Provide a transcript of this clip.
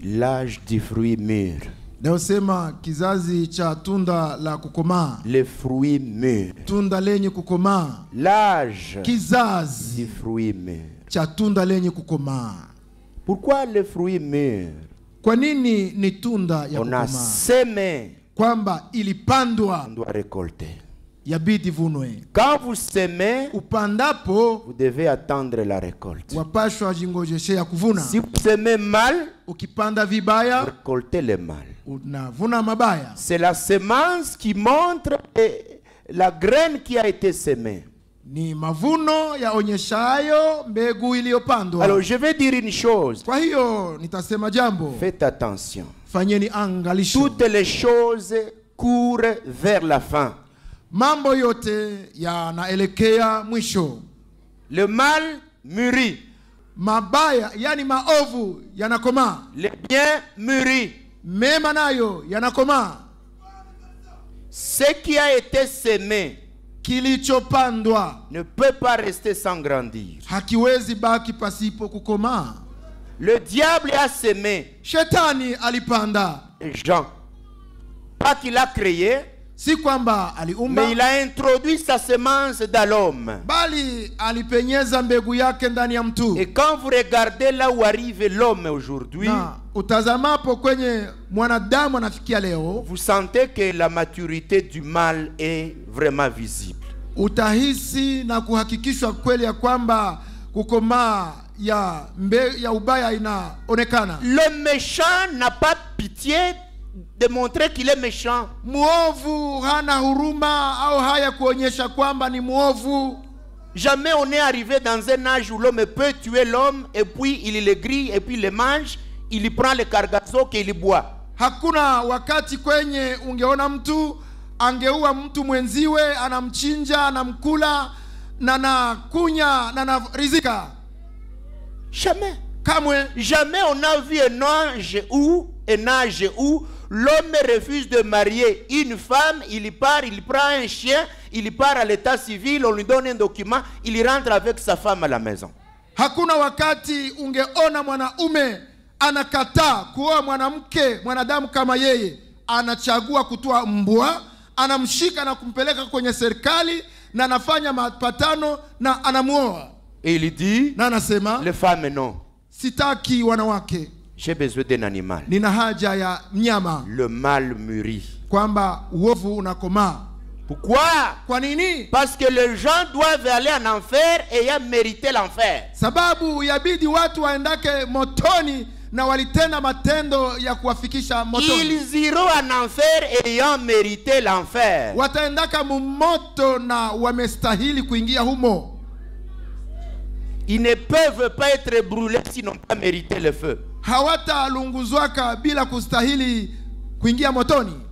l'âge du fruit mûr. inayosema kizazi cha tunda la kukomaa, Le fruit mûr. tunda lenye kukomaa, L'âge kizazi du fruit mûr. cha tunda lenye kukomaa. Pourquoi le fruit mûr Kwa nini ni tunda ya On a kukomaa? semé, Kwamba ilipandwa on doit récolter. yabidi vunwe. Quand vous semez, Upandapo vous devez attendre la récolte. wapashwa jingojeshea kuvuna. Si vous semez mal, Ukipanda vous vibaya récoltez le mal. unavuna mabaya. C'est la semence qui montre eh, la graine qui a été semée. Ni mavuno yaonyeshayo mbegu iliyopandwa. Alors je vais dire une chose. Kwa hiyo nitasema jambo, Faites attention. fanyeni angalisho. Toutes les choses courent vers la fin. Mambo yote yanaelekea mwisho. Le mal mûrit. Mabaya yani maovu yanakomaa, Le bien mûrit. mema nayo yanakomaa. Ce qui a été semé Kilichopandwa ne peut pas rester sans grandir. hakiwezi baki pasipo kukomaa. Le diable a semé Shetani alipanda, Jean. Pas qu'il a créé, si kwamba aliumba, mais il a introduit sa semence dans l'homme. bali alipenyeza mbegu yake ndani ya mtu. Et quand vous regardez là où arrive l'homme aujourd'hui, na utazamapo kwenye mwanadamu anafikia leo, vous sentez que la maturité du mal est vraiment visible. utahisi na kuhakikishwa kweli ya kwamba kukomaa ya mbe, ya ubaya inaonekana. Le méchant n'a pas pitié de montrer qu'il est méchant. Mwovu hana huruma au haya kuonyesha kwamba ni mwovu. Jamais on est arrivé dans un âge où l'homme peut tuer l'homme et puis il le grille et puis il le mange, il y prend le cargasso qu'il boit. Hakuna wakati kwenye ungeona mtu angeua mtu mwenziwe, anamchinja, anamkula na nakunya na narizika. Jamais. Kamwe Jamais on a vu un ange où, un âge où l'homme refuse de marier une femme, il y part, il prend un chien, il y part à l'état civil, on lui donne un document, il rentre avec sa femme à la maison. Hakuna wakati ungeona mwanaume anakataa kuoa mwanamke mwanadamu kama yeye, anachagua kutoa mbwa, anamshika na kumpeleka kwenye serikali na anafanya mapatano na anamuoa Et il dit, na anasema les femmes non, sitaki wanawake, j'ai besoin d'un animal. nina haja ya mnyama, Le mal mûrit. kwamba uovu unakomaa. Pourquoi Kwa nini? Parce que les gens doivent aller en enfer ayant mérité l'enfer. Sababu yabidi watu waendake motoni na walitenda matendo ya kuwafikisha motoni. Ils iront en enfer ayant mérité l'enfer. wataendaka mumoto na wamestahili kuingia humo. Ils ne peuvent pas être brûlés s'ils n'ont pas mérité le feu. Hawatalunguzwaka bila kustahili kuingia motoni.